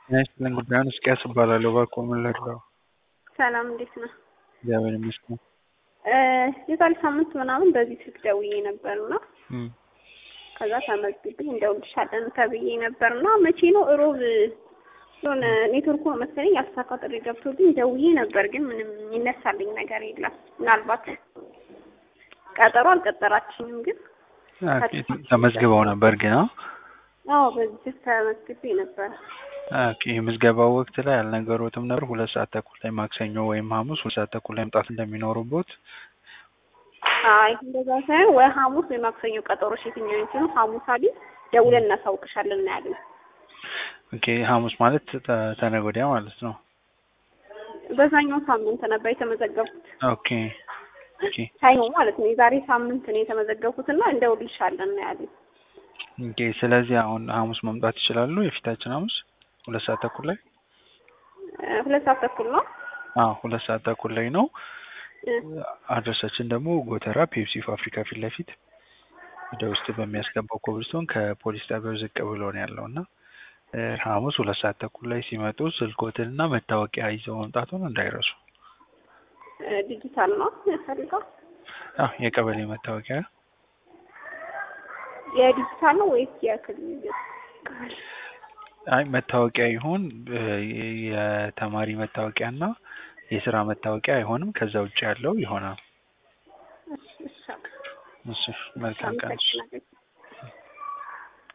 ጤና ይስጥልኝ ጉዳዩን እስቅያስ እባላለሁ። እባክዎ ምን ልርዳዎ? ሰላም እንዴት ነህ? እግዚአብሔር ይመስገን። የዛሬ ሳምንት ምናምን በዚህ ስልክ ደውዬ ነበርና እም፣ ከዛ ተመዝግቤ እንደውልሻለን ተብዬ ነበርና መቼ ነው እሮብ የሆነ ኔትወርኩ መሰለኝ ያልተሳካ ጥሪ ገብቶብኝ ደውዬ ነበር፣ ግን ምንም የሚነሳልኝ ነገር የለም። ምናልባት ቀጠሮ አልቀጠራችኝም፣ ግን ኦኬ፣ ተመዝግበው ነበር ግን አዎ አዎ በዚህ ስልክ ተመዝግቤ ነበር። ኦኬ የምዝገባው ወቅት ላይ አልነገሮትም ነበር? ሁለት ሰዓት ተኩል ላይ ማክሰኞ ወይም ሐሙስ ሁለት ሰዓት ተኩል ላይ መምጣት እንደሚኖሩቦት? አይ እንደዛ ሳይሆን ወይ ሐሙስ ወይ ማክሰኞ ቀጠሮሽ የትኛው ይችላል? ሐሙስ አሉኝ ደውለን እናሳውቅሻለን ነው ያሉኝ። ኦኬ ሐሙስ ማለት ተ- ተነገ ወዲያ ማለት ነው። በዛኛው ሳምንት ነበር የተመዘገብኩት። ኦኬ ኦኬ ሳይሆ ማለት ነው የዛሬ ሳምንት ነው የተመዘገብኩትና እንደውልሻለን ነው ያሉኝ። ኦኬ ስለዚህ አሁን ሐሙስ መምጣት ይችላሉ? የፊታችን ሐሙስ ሁለት ሰዓት ተኩል ላይ? እ፣ ሁለት ሰዓት ተኩል ነው። አዎ ሁለት ሰዓት ተኩል ላይ ነው። እ፣ አድረሳችን ደግሞ ጎተራ ፔፕሲ ፋብሪካ ፊት ለፊት ወደ ውስጥ በሚያስገባው ኮብልስቶን ከፖሊስ ጣቢያው ዝቅ ብሎ ነው ያለው እና እ፣ ሐሙስ ሁለት ሰዓት ተኩል ላይ ሲመጡ ስልኮትንና መታወቂያ ይዘው መምጣቱን እንዳይረሱ። እ፣ ዲጂታል ነው ያፈልገው። አዎ የቀበሌ መታወቂያ የዲጂታል ነው ወይስ የክልል? አይ መታወቂያ ይሁን እ፣ የተማሪ መታወቂያ እና የስራ መታወቂያ አይሆንም። ከዛ ውጭ ያለው ይሆናል። እሺ፣ እሺ፣ እሺ መልካም ቀን። አመሰግናለሁ።